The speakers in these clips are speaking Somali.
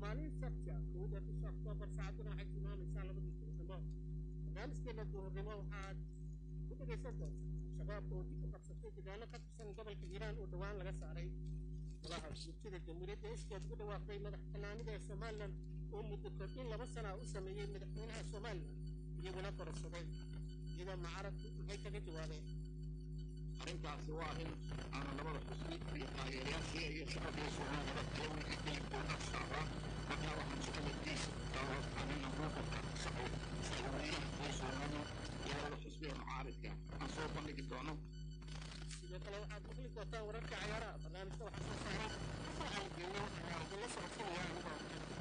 maalin sabti ah kowda bisha oktoobar saacaduna waxay tilmaamaysaa labadii duurnimo barnaamijkeena duurnimo waxaad ku dhegaysan doontaa shabaab oo dib u qabsatay deegaano ka tirsan gobolka hiiraan oo dhowaan laga saaray golaha bulshada jamhuuriyadda iskeed ugu dhawaaqday madax bannaanida ee somalilan oo muddo kordhin laba sana u sameeyey madaxweynaha somalilan iyaguna kororsaday iyadoo mucaaradku maxay kaga jawaabeen arrintaasi waa arrin aana labada xusbi iyo taageerayaashii iyo shacabkii soomaalida kala weydiiyeen oo dad saaraa markaa waxaan shaqadadiisa daro arrinna muuqalka shaqo shaqooyaha oo soomaalida iyo labada xusbi ee mucaaridka aan soo bandhigi doono sidoo kale waxaad maqli doontaa wararka cayaaraha barnaamijka waxaa soo saaray waxaan geeyo waxaa idinla socodsinaya anigoo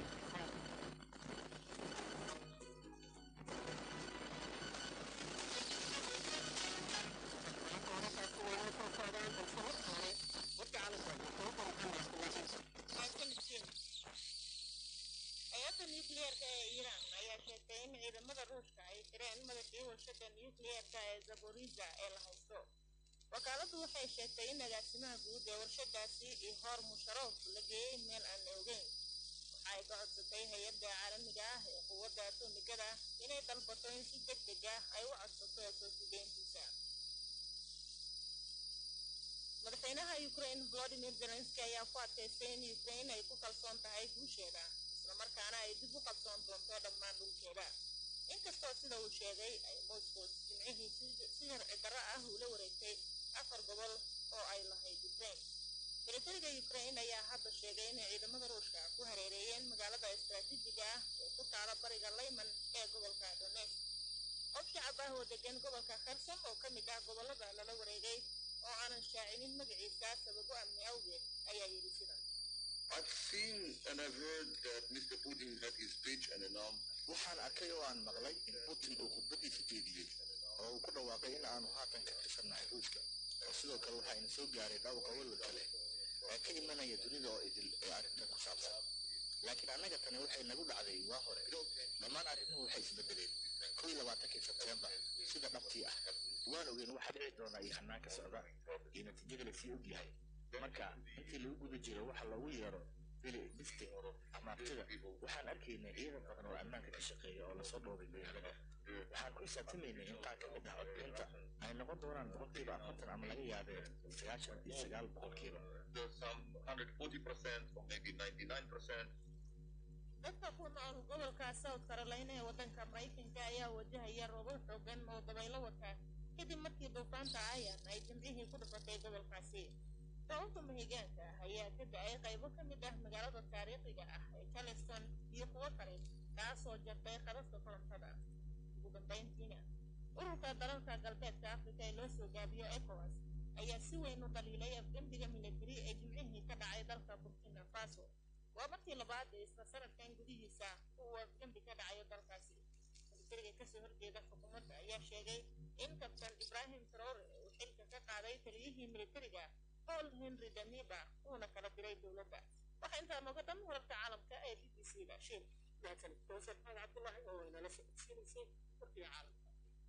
hay-adda nukliyeerka ee iiraan ayaa sheegtay in ciidamada ruushka ay tireen madaxii warshada nukliyeerka ee zaboriza ee la haysto wakaaladdu waxay sheegtay in agaasimaha guud ee warshadaasi ihor musharof la geeyey meel aan la ogeyn waxa ay ka codsatay hay-adda caalamiga ah ee quwadda atomigada inay dalbato in si deg deg ah ay u codsato soo sugeyntiisa madaxweynaha ukraine volodimir zelenski ayaa ku adkaystay in ukraine ay ku kalsoon tahay guusheeda islamarkaana ay dib u qabsoon doonto dhammaan dhulkeeda inkastoo sida uu sheegay ay moscow jimcihii si sharci darro ah ula wareegtay afar gobol oo ay lahayd ukraine militariga ukraine ayaa hadda sheegay inay ciidamada ruushka ku hareereeyeen magaalada istaraatiijiga ah ee ku taala bariga layman ee gobolka donetsk qof shacab ah oo degan gobolka kherson oo ka mid ah gobolada lala wareegay oo aanan shaacinin magaciisa sababo amni awgeed ayaa yidhi sidan I've seen and I've heard that Mr. Putin had his speech and announced waxaan arkay oo aan maqlay in putin uu khudbadiisa jeediyey oo uu ku dhawaaqay in aanu haatan ka tirsannahay ruushka oo sidoo kale waxaa ina soo gaaray dhawqa walwalka leh ee ka imanaya dunida oo idil ee arrintan ku saabsan laakiin annaga tani waxay nagu dhacday waa hore dhammaan arrimuhu waxay isbedeleen kow iyo labaatankii sebteembar sida dhabtii ah waan ogeyn waxa dhici doona iyo hanaanka socda iyo natiijada lasii ogyahay marka intii lagu guda jiro waxa loogu yeero bili bistig amaartida waxaan arkaynay ciidan badan oo ammaanka ka shaqeeya oo lasoo dhoobay magaalada waxaan ku xisaabtamaynay in qaar ka mid ah codbixinta ay noqon doonaan boqolkiiba afartan ama laga yaabee sagaashan iyo sagaal boqolkiiba there's some 140% or maybe 99%. dadka ku nool gobolka south carolina ee waddanka maraykanka ayaa wajahaya roobab xoogan oo dabaylo wata kadib markii duufaanta ayan ay jimcihii ku dhufatay gobolkaasi sababta mahigaanka ah ayaa ka da-ay qaybo ka mid ah magaalada taariikhiga ah ee charleston iyo kuwo kale kaasoo jartay qadafka korontada ugu dambayntiina ururka dalalka galbeedka afrika ee loo soo gaabiyo ecowas ayaa si weyn u dhaliilay afgembiga militari ee jimcihii ka dhacay dalka burkina faso waa markii labaad ee isla sanadkan gudihiisa uu afgembi ka dhacayo dalkaasi militariga kasoo horjeeda xukuumadda ayaa sheegay in kabtan ibrahim traore uu xilka ka qaaday taliyihii militariga paul henry damiba uuna kala diray dowladda waxaa intaa nooga dhan wararka caalamka ee b b c da shil mahadsanid kowsar maxamed cabdullaahi oo inala socodsiinaysay warkii caalamka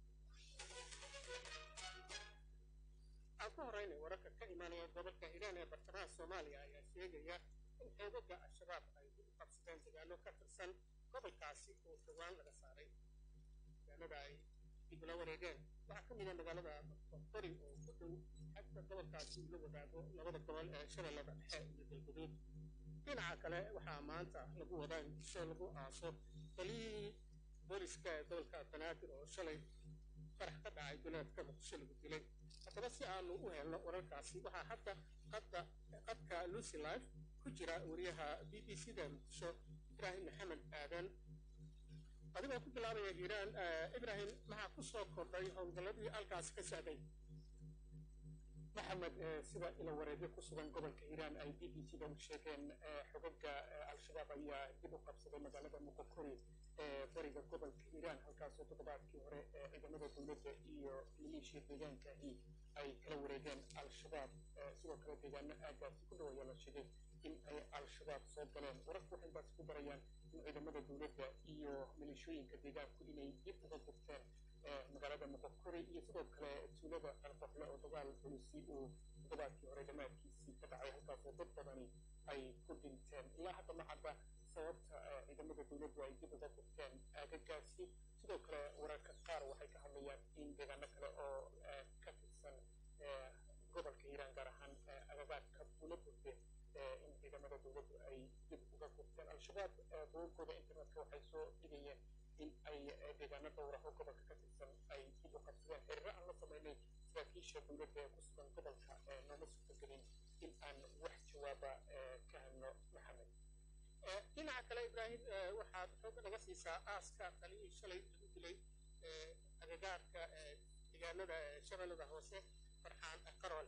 aan ku horeynay wararka ka imaanaya gobolka hiiraan ee bartamaha soomaaliya ayaa sheegaya in xoogaga al-shabaab ay dib u qabsadeen dagaalo ka tirsan gobolkaasi oo dhowaan laga saaray deegaanada ay dib ula wareegeen waxaa ka mid ah magaalada qori oo ku dhow xagta gobolkaasi ula wadaago labada gobol ee shabeellada dhexe iyo galguduud dhinaca kale waxaa maanta lagu wadaa in disho lagu aaso taliyihii booliska ee gobolka banaadir oo shalay qarax ka dhacay duleedka muqdisho lagu dilay haddaba si aanu u helno wararkaasi waxaa hadda qadda qadka lucy life ku jira wariyaha b b c da muqdisho ibraahim maxamed aadan adigoo ku bilaabaya hiiraan ibraahim maxaa ku soo kordhay howlgalladii halkaasi ka socday maxamed sida ila wareegyo ku sugan gobolka hiiraan ay b b c da u sheegeen xogaga al-shabaab ayaa dib u qabsaday magaalada muqokori ee bariga gobolka hiiraan halkaasoo toddobaadkii hore ciidamada dowladda iyo maleeshiya deegaankaahi ay kala wareegeen al-shabaab sidoo kale deegaano aagaasi ku dhow ayaa la sheegay in ay al-shabaab soo galeen wararku waxay intaasi ku darayaan in ciidamada dowladda iyo maleeshooyinka deegaanku inay dib uga gurteen magaalada muqokori iyo sidoo kale tuulada alqoxle oo dagaal culisi uu toddobaadkii hore dhammaadkiisii ka dhacay halkaasoo dad badani ay ku dhinteen ilaa hadda ma cadda sababta ciidamada dowladdu ay dib uga gurteen aagagaasi sidoo kale wararka qaar waxay ka hadlayaan in deegaano kale oo ka tirsan gobolka hiiraan gaar ahaan agagaarka bula gurde in ciidamada dowladdu ay dib uga gurteen al-shabaab bogagooda internetka waxay soo dhigayeen in ay deegaano dhowr ah oo gobolka ka tirsan ay dib u qabsadeen xiriiro aan la sameynay saraakiisha dowladda ee ku sugan gobolka nooma suurtagelin in aan wax jawaaba ka helno maxamed dhinaca kale ibraahim waxaad xoog naga siisaa aaska taliyii shalay lagu dilay agagaarka deegaanada shabeellada hoose farxaan qaroole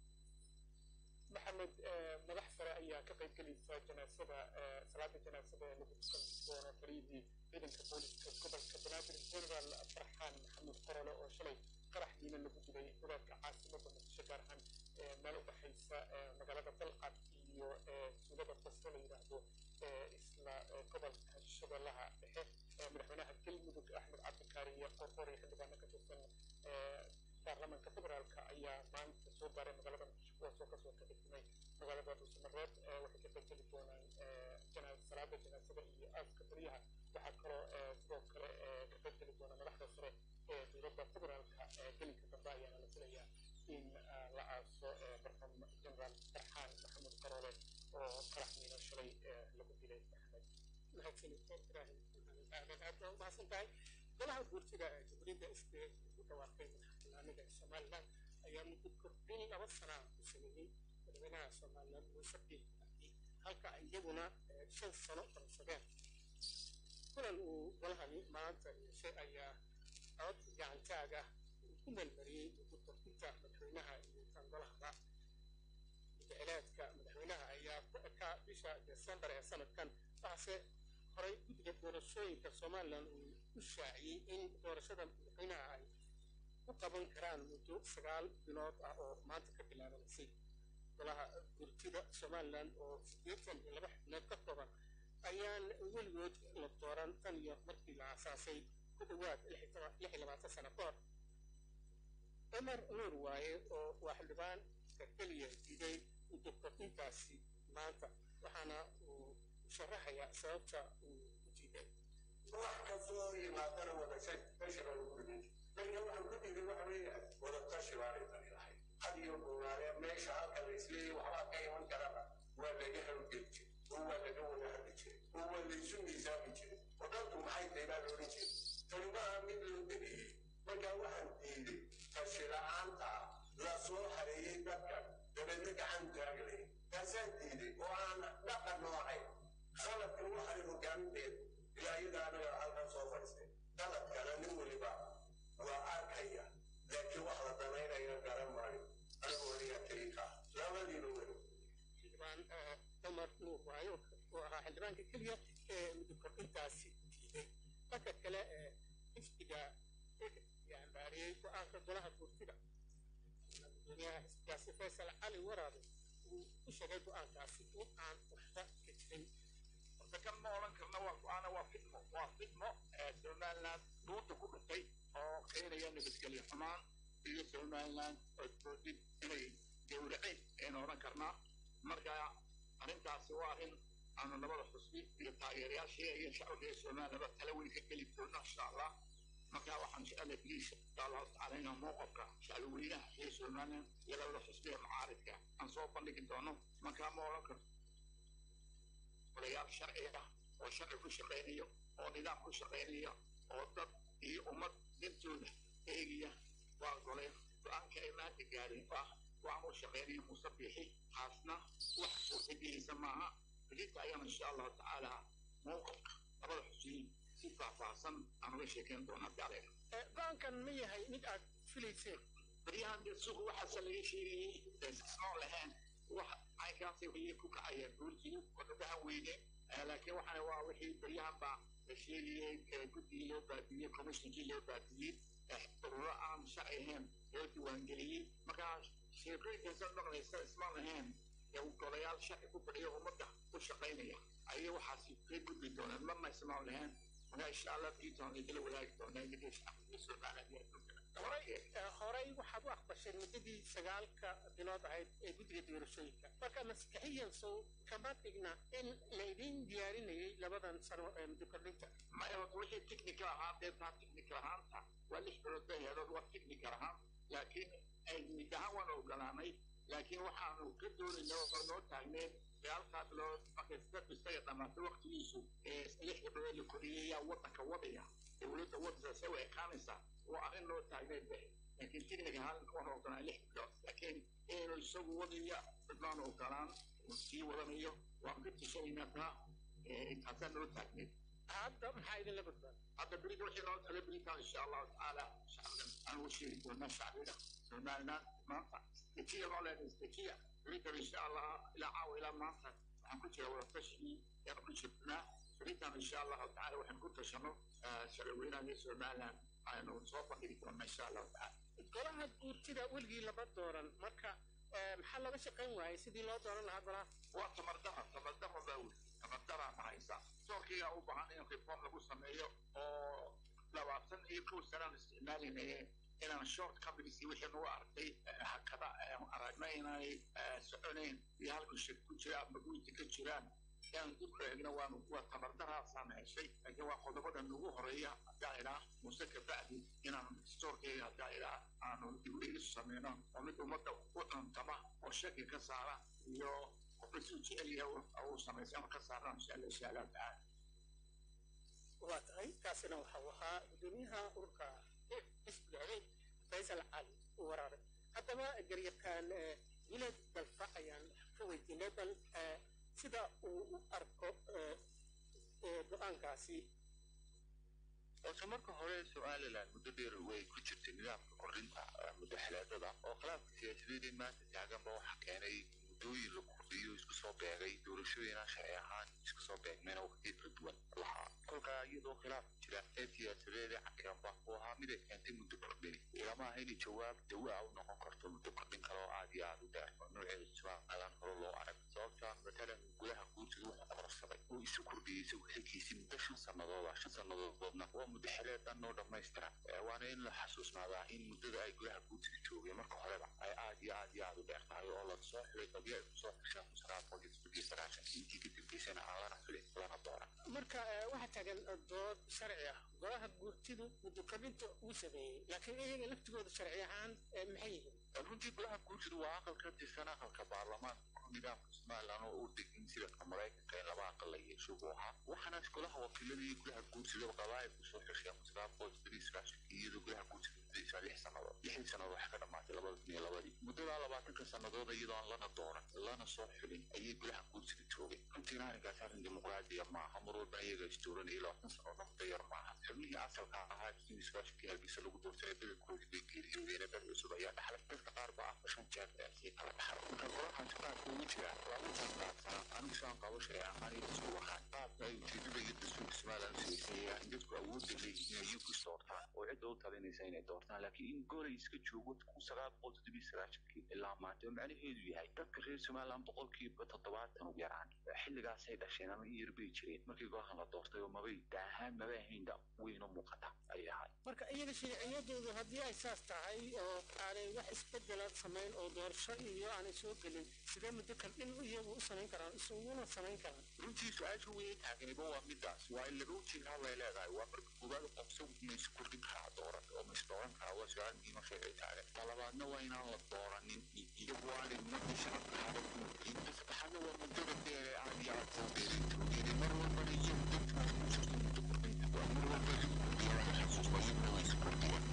maxamed madax sare ayaa ka qayb gelaysa janaasada salaada janaasada ee lagu tukan doono taliyihii ciidanka booliska gobolka banaadir general farxaan maxamed qaroole oo shalay qaraxdiina lagu dilay wadaadka caasimada muqdisho gaar ahaan meel u dhexaysa magaalada dalcad iyo tuulada basre la yidhaahdo isla gobolka shabeellaha dhexe madaxweynaha galmudug axmed cabdikaariye qorqor iyo xildhibaano ka tirsan baarlamaanka federaalka ayaa maanta soo gaaray magaalada muqdisho kuwaasoo kasoo kaxigmay magaalada dhuusamareed waxay ka qaybgeli doonaan salaada janaasada iyo aaska taliyaha waxaa kaloo sidoo kale ka qaybgeli doona madaxda sare ee dowladda federaalka gelinka dambe ayaana la filayaa in la aaso barxam generaal farxaan maxamed qaroole oo qaraxmiina shalay lagu dilay maxamed mahadsanid ibraahim aadan aad baa umahadsan tahay golaha guurtida jamhuuriyadda isbe u dhawaaqay madaxbannaanida somaliland ayaa muddo kordhin laba sana ku sameeyey madaxweynaha somaliland muuse biix cabdi halka iyaguna shan sano qabsadeen kulan uu golahani maanta yeeshay ayaa cod gacantaaga uu ku meelmariyey muddo kordhinta madaxweynaha iyo tan golahaba muddacileedka madaxweynaha ayaa ku ekaa bisha desembar ee sanadkan waxaase horay guddiga doorashooyinka somalilan uu u shaaciyey in doorashada madaxweynaha ay u qaban karaan muddo sagaal bilood ah oo maanta ka bilaabanaysay golaha gurtida somalilan oo siddeetan iyo laba xubnood ka kooban ayaan weligood la dooran tan iyo markii la aasaasay ku dhowaad lix iyo labaatan sano ka hor cumar nuur waaye oo waa xildhibaan ka keliya diiday muddo kordhintaasi maanta waxaana uu sharaxayaa sababta uu u diiday wax kastoo yimaadana wada tashi baa lagu dhigay marka waxaan ku dhigay waxa weeyaan wada tashi baanay tani lahay had iyo goobaale meesha halka la isleeyay waxbaa ka iman karana waa laga hawlgeli jiray oo waa laga wada hadli jiray oo waa laysu miisaami jiray wadantu maxay tahay baa la odhan jiray tani maaha mid loo degayey marka waxaan diiday tashi la-aanta la soo hareeyey dadka dabeedna gacan taaglay taasaan diiday oo aan dhaqan noocayn khaladkan waxaan hogaaminteed ilaa iyada anaga halkan soo fadhiistay khaladkana nin weliba waa arkaya laakiin wax la danaynaya garan maayo anigu weliga tariika labadiiba weli xildhibaan cumar nuur waayo oo ahaa xildhibaanka keliya ee muddo kordhintaasi diiday dhanka kale xisbiga yaanbaariyey go-aanka golaha guurtida gudoomiyaha xisbigaasi faysal cali waraabe uu ku sheegay go-aankaasi in aan waxba ka jirin horta kan ma odhan karna waa go-aana waa fidmo waa fidmo somaliland dhuunta ku dhuntay oo keenaya nabadgelyo xumaan iyo somaliland codboodid inay gowraceen aynu odhan karnaa marka arrintaasi waa arrin aanu labada xusbi iyo taageerayaashii iyo shacabka somalilandba tala weyn ka geli doona insha allah marka waxaan jecelahay biliisha insha allahu tacaala inaan mowqafka shacbweynaha iyo somaliland iyo labada xusbi ee mucaaridka aan soo bandhigi doono marka ma odhan karto odayaal sharci ah oo sharci ku shaqaynaya oo nidaam ku shaqaynaya oo dad iyo ummad dantooda eegaya waa goleen go-aanka ay maanta gaareen oo ah go-aan u shaqaynaya muuse biixi taasna wax suurtagelisa maaha belinta ayaan insha allahu tacaala mowqafka labada xusiin si faahfaahsan aan uga sheekeyn doonaa jacleen go-aankan ma yahay mid aad filayseen baryahan dee suuqa waxaase laga sheegayey isnoon lahayn wax caynkaasay weye ku kacaya guurtii wadadahan weyne laakiin waxaana waa wixii baryahan baa la sheegayey guddigii loo baadiyey commissionkii loo baadiyey ururo aan sharci ahayn loo diiwaangeliyey markaa sheekooyinkaasa dhaqmaysa ismaan lahayn golayaal sharci ku fadhiya ummadda ku shaqaynaya ayay waxaasi ka gudbi doonaan marna ismaan lahayn markaa insha allah briton idila wadaagi doonaa idinka shacabka soomaaliya horey waxaad u aqbasheen muddadii sagaalka bilood ahayd ee guddiga doorashooyinka marka maskaxiyan sow kama dhigna in laydin diyaarinayay labadan sano ee muddo kordhinta maya wixii technical ahaan dee taa technical ahaanta waa lix bilood bay heedood waa technical ahaan laakiin mid ahaan waan ogolaanay laakiin waxaanu ka doonayna oo noo taagneen sagaalkaa bilood markay iska isaga dhamaatay waqtigiisu lixda bilood la koriyay yaa waddanka wadaya dowladda waddanka se u ekaanaysaa waa arrin noo taagneed be laakiin technical ahaan waan ogolaan lix bilood laakiin inuu isagu wadaya midnaan ogolaan sii wadanayo waan ka tishanaynaa taa intaasaa noo taagneed hadda maxaa idinla badbaada hadda berida wixii noo tala beritaan insha allahu tacaala shacbigan aan u sheegi doonaa shacbiga somaliland maanta dejiya noo leedahay dejiya beridan insha allah ilaa caawa ilaa maanta waxaan ku jira wadatashigii yaan ku jirnaa beridan insha allahu tacaala waxaan ku tashano sharcweynaha somaliland aynu soo bandhigi doonaa insha allahu tacaala golaha guurtida weligii lama dooran marka maxaa looga shaqayn waayay sidii loo dooran lahaa golaha waa tamardama tamardama baa weli tamardaraa mahaysa soorkiigaa u baahan in reform lagu sameeyo oo labaatan iyo kow sanaan isticmaalinaya inaan short companies wixii nagu arkay hakada aragna inay soconayn iyo halku shir ku jira ama guinta ka jiraan yaan dib u eegna waanu waa tamardaraasaan heshay laakiin waa qodobada nagu horeeya haddaa idhaa muse kabacdi inaan stoorkeyga haddaa idhaa aanu dib u eegis sameyno oo mid ummadda u cuntama oo shaki ka saara iyo qofka si jecel yahay uu samaysay ama ka saaraan insha allah insha allah tacaala waa tahay kaasina waxau ahaa gudoomiyaha ururka xisbiga adeeg faysal cali waraare haddaba garyaqaan wilad dalfa ayaan ka weydiinay bal sida uu u arko go-aankaasi horta marka hore somaliland muddo dheer way ku jirtay nidaamka kordhinta mudaxalaadada oo khilaafka siyaasadeedee maanta taaganba waxa keenay muddooyin la kordhiyo isku soo beegay doorashooyinaan sharci ahaan isku soo beegmayna waqtiyo kala duwan lahaa kolkaa iyadoo khilaaf jira ee siyaasadeedee cakiranba uu ahaa mid ay keentay muddo kordhini ilama aha inay jawaab dawaa u noqon karto muddo kordhin kale oo aad iyo aad u dheer oo nooceeda somaliland hore loo arag sababta matalan gudaha guurtiga wuxuu kororsaday oo isu kordhiyey isagu xilkiisii muddo shan sanadooda shan sannadoodna waa muddaxileedan oo dhammaystiran waana in la xasuusnaadaa in muddada ay gudaha guurtiga joogeen marka horeba ay aad iyo aad iyo aad u dheer tahay oo la soo xilay qadiya ay kusoo xishaan musaraad boqol iyo sagaashankii intii ka dambeysana aan lana xilin lana dooran marka waxaa taagan dood sharci ah golaha guurtidu muddo kordhinta uu sameeyey laakiin iyaga laftigooda sharci ahaan maxay yihiin runtii golaha guurtidu waa aqal ka tirsan aqalka baarlamaanka nidaamka somaliland oo u degin sida maraykanka in laba aqal la yeesho buu ahaa waxaana golaha wakiilada iyo golaha guurtida qabaayil kusoo xisheen musraad boqol iyo sagaashankii iyadoo golaha guurtida muddadiisa lix sannadood lixdii sannadood waxay ka dhamaatay labada kun iyo labadii muddadaa labaatanka sannadood iyadoo aan lana dooran lana soo xulin ayay golaha guurtida joogeen runtiina arrinkaas arrin dimuqraadiya maaha mar walba iyaga isdooranayay labaatan sannadoodna muddo yar maaha xubnihii asalka ahaa sidii sagaashankii hargeysa lagu doortay bedelkoodii bay geeriyoodeen bel cusub ayaa dhaxlay dadka qaar baa afar shan jeer sii kala dhaxal marka golahan qaabka ugu jira laba tan qaabsanaa anigu saan qabo sharci ahaan iyo isku waxaan qaabka ay ujeedada iyo dastuurka somaliland siisaya in dadku awoodda leeyihiin inay yuku doortaan oo cidda u talinaysa inay doortaan laakiin in golay iska joogo kun sagaal boqol toddobiyo sagaashankii ilaa maanta oo macnaheedu yahay dadka reer somaliland boqolkiiba toddobaatan u yaraan xilligaasay dhasheen ama in yar bay jireen markii golahan la doortay oo mabay daahaan maba ahayn da weyn u muuqata ayay ahay marka iyaga sharciyadoodu haddii ay saas tahay oo aanay wax isbedela samayn oo doorasho iyo aanay soo gelin sidee muddo kordhin iyagu u samayn karaan isuguna samayn karaan runtii su-aasha weyn taaganiba waa midaas waa in laga ujeedaa bay leedahay waa marka koowaad qofsa ma isu kordhin karaa dooran oo ma isdooran karaa waa su-aal muhiima sharci taagan talabaadna waa inaan la dooranin iyagu aanay ummadii shacabka hada ku mudlin saddexaadna waa muddada dheere aad iyo aad soo dheeray toogeeday mar walbana iyagu dadkaas ku jirta muddo kordhinta waa mar walba isu kordhiya laga xasuusto iyaguna way isu kordhiyeen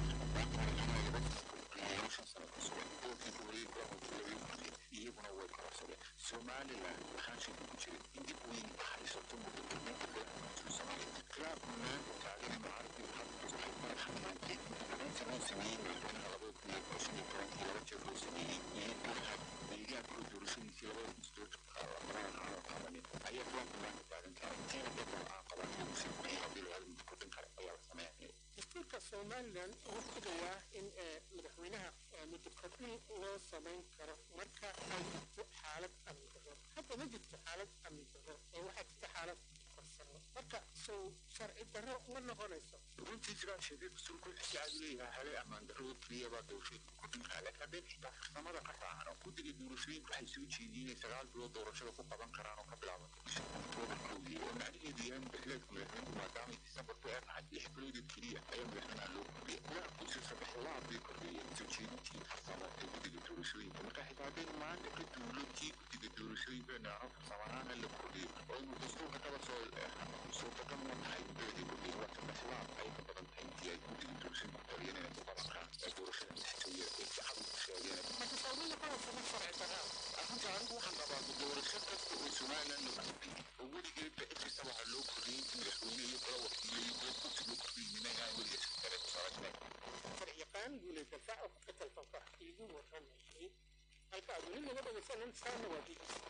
iyaguna way kororsadeen somaliland waxaan shaki ku jirin in dib weyn haysato muddo kordhinta golaha soomaaliya khilaafka maanta taagan macarabkii waxay madaxamaantay kordhinta loo sameeyey madaxweynaha labada kun iyo shan iyo tobankii laba jeer loo sameeyey iyo golaha deegaanka doorashadiisii labada kun sideed labadan aan qabanin ayaa khilaafka maanta taagan tahay tiina dadka aan qabanin uu sii kordhiyo haddii la muddo kordhin kara ayaa la sameynaya dastuurka somaliland wuxuu filayaa in madaxweynaha muddo kordhin loo samayn karo marka ay jirto xaalad amni darro hadda ma jirto xaalad amni darro ee waxaa jirta xaalad farsamo marka sow sharci darro ma noqonayso runtii sidaa sheegay dastuurku wuxuu si caadi leeyahay hale ammaan darrada keliyabaa doorashooyinka ku dhinkaa laakiin haddii xitaa farsamada ka raacano guddiga doorashooyinka waxay soo jeediyeen inay sagaal bilood doorashada ku qaban karaan oo ka bilaabanta bisha oktoobarkoodii oo macnaheedu yahay madaxleedka madaxweynuhu maadaamay disembarku ee tahay lix biloodeed keliya ayaa madaxweynaha loo kordhiyay gudaha kursi saddex laab bay kordhiyeen soo jeedintii farsamo ee guddiga doorashooyinka marka xitaa haddaynu maanta ka dowladkii guddiga doorashooyinka inaano farsamahaan la kordhiyo oo inuu dastuurka kaba soo suurtagal ma tahay muddadii kordhiyay waa saddex laab ay ka badan tahay intii ay guddiga doorashooyinka taliyeen inay ku qaban karaan ee doorashada madaxtooyada ay si cad u sheegeen marka sawirada qodobkama sharci darraa arrinta anigu waxaan rabaa doorasho kasta oo somaliland la kordhiyey oo weligeedba inkasta waxaa loo kordhiyey in madaxweyne iyo kala wakiilo iyo kala kursi loo kordhiyey mina inaan weligeed si kale ku salaysnayn sharciyaqaan guule dafaaca ku ka talfanka iigu warramayay halka aad weli naga dhegaysanan saana waa b b c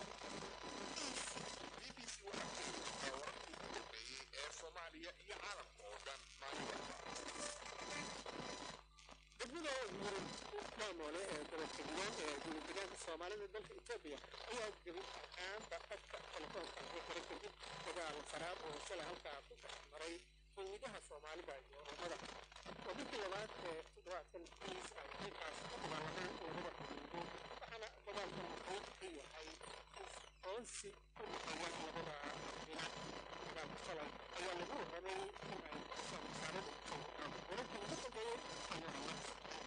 BBC waxaa ku yimid wararkii ugu dambeeyey ee Soomaaliya iyo caalamka oo dhan maalin walba. degmada yurub maamoole ee gobolka hiiraan ee gudadegaanka soomaalida dalka etoobiya ayaa gebi ahaanba qadka telefoonka lagu xiray kadib dagaal faraab oo shalay halkaa ku dhex maray qowmidaha soomaalida iyo oromada waa markii labaad ee toddobaadkan kiis ay halkaas ku dagaalameen ururada xuduudo waxaana dagaalkan wuxuu ka yahay isqoonsi u dhexeeya labada dhinac dagaalka shalay ayaa lagu warramay in ay kusoo masaarada kusoo wadaan wararkii ugu dambeeyey ayaa la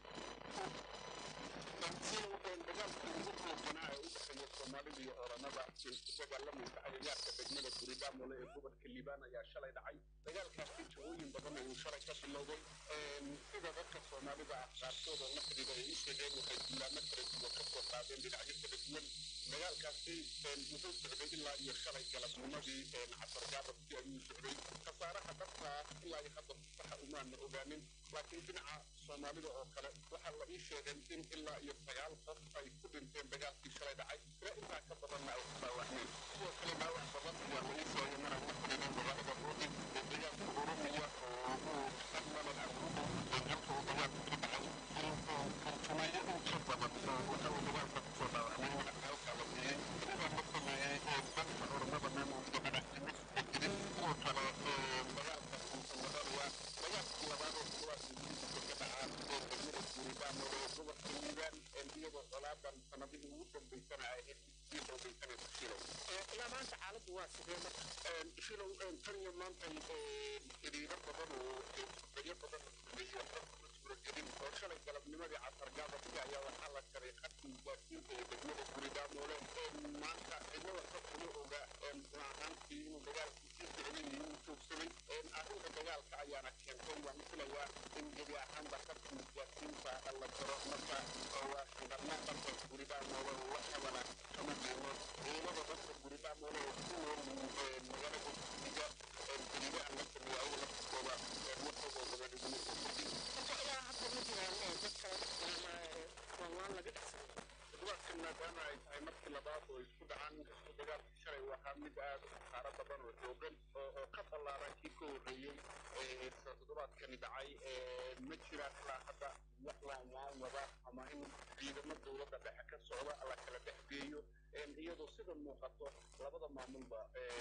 dagaalkii ugu xoogganaa ee u dhexeeya Soomaalida iyo Oromada ee ku dagaalamaysa agagaarka degmada Gurigaamole ee gobolka Liibaan ayaa shalay dhacay. Dagaalkaasi jihooyin badan ayuu shalay ka bilowday. Sida dadka Soomaalida ah qaarkood oo la xidhiidha ay u sheegeen waxay duulaamo kala duwan ka soo qaadeen dhinacyo kala duwan. Dagaalkaasi wuxuu socday ilaa iyo shalay galabnimadii casar gaabadkii ayuu socday. Khasaaraha dhabta ah ilaa iyo hadda saxa umaana ogaanin. Laakiin dhinaca Soomaalida oo kale waxaa la ii sheegay in ilaa iyo sagaal qof ay ku dhinteen dagaalkii shalay dhacay ilaa intaa ka badanna ay ku dhaawacmeen sidoo kale dhaawac badan ayaa la ii sheegay maraan la xidhiidhay magaalada boodin ee dagaalka oromiya oo uu salmanan abrugo ee halka uu dagaalku ka dhacay farsameeyo in ka badan waxa uu dagaalka kusoo dhaawacmay waxa halkaa la siiyey intaa la sameeyey ee dalka oromada maamulka madaxtimis oo jirin kuwa kale dagaalka kuusamadanayaa dagaalkii labaad oo toddobaadkii gudihiisa ka dhacaa ee degmada guurigaamole ee gobolka liibaan iyadoo colaadan sanadihii ugu dambeysana ay ahayd sii xoogaysanaysa shilow ilaa maanta xaaladdu waa sidee marka shilow tan iyo maanta xiriiro badan oo sugayo badan la sameeyey waxba kuma suuragelin oo shalay galabnimadii casar gaabadkii ayaa waxaa la jaray khadkii gaasiinta ee degmada gurigaamole maanta cidna waxba kuma oga ahaantii inuu dagaalkii sii socday iyo inuu joogsaday arrinta dagaalka ayaana keentay waan filayaa in gebi ahaanba khadkii gaasiinta la jaro marka waa shaqalna dhanka gurigaamole la qabana kama deeno ciidamada dadka gurigaamole oo ku nool magaalada guddiga geliga aan la sameeya ayaga laftirkooda waxooda badan iguma soo kordhin marka ilaa hadda ma jiraan dad kala dhexgalama waanwaan laga dhexsaday toddobaadkan maadaama ay tahay markii labaad oo isku dhacaan inkastoo dagaalkii shalay waxaa mid aad u khasaaro badan oo xoogan oo ka ballaaran kii ka horreeyey toddobaadkani dhacay ma jiraan ilaa hadda wax laanwaan wada ama in ciidamo dowladda dhexe ka socda la kala dhex geeyo iyadoo sida muuqato labada maamulba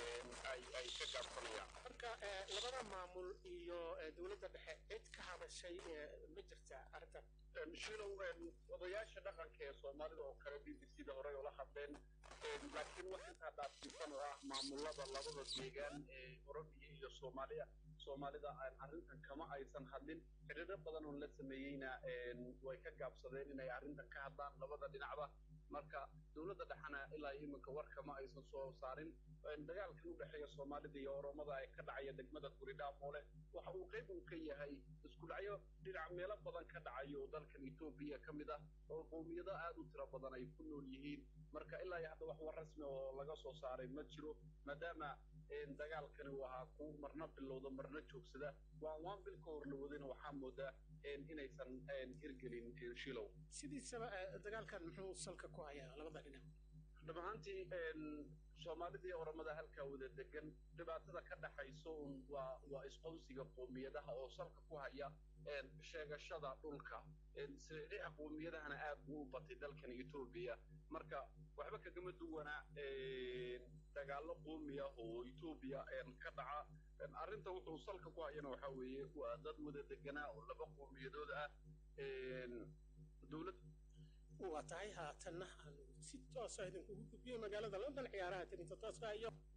ay ay ka gaabsanayaan marka labada maamul iyo dowladda dhexe cid ka hadashay ma jirtaa arrintan shilow odayaasha dhaqanka ee soomaalida oo kale b b c da horey oola hadleen laakiin wax intaa dhaafsiisan oo ah maamulada labada deegaan ee oromiya iyo soomaaliya soomaalida arrintan kama aysan hadlin xiriiro badan oo la sameeyeyna way ka gaabsadeen inay arrintan ka hadlaan labada dhinacba marka dowladda dhexena ilaa iminka war kama aysan soo saarin dagaalkan u dhexeeya soomaalida iyo oromada ee ka dhacaya degmada guridhaamoole waxa uu qayb uu ka yahay isku dhacyo dhinac meelo badan ka dhacayo oo dalkan etoobiya ka mid ah oo qowmiyado aad u tiro badan ay ku nool yihiin marka ilaa iyo hadda wax war rasmi oo laga soo saaray ma jiro maadaama dagaalkani uu ahaa ku marna bilowda marna joogsada waan waan bil ka hor la wadayna waxaa moodaa inaysan hirgelin shilow sidiisaba dagaalkan muxuu salka ku hayaa labada dhinac dhab ahaantii soomaalida iyo oromada halkaa wada degan dhibaatada ka dhaxayso un waa waa isqownsiga qoomiyadaha oo salka ku haya sheegashada dhulka sariica qoomiyadahana aad buu u batay dalkan etoobiya marka waxba kagama duwana dagaallo qoomi ah oo etoobiya ka dhaca arrinta wuxuu salka ku hayana waxaa weeye waa dad wada deganaa oo laba qowmiyadood ah dowlad waa tahay haatanna aanu si toosa idinkugu gudbiyey magaalada london ciyaaraha tirinta tooska iyo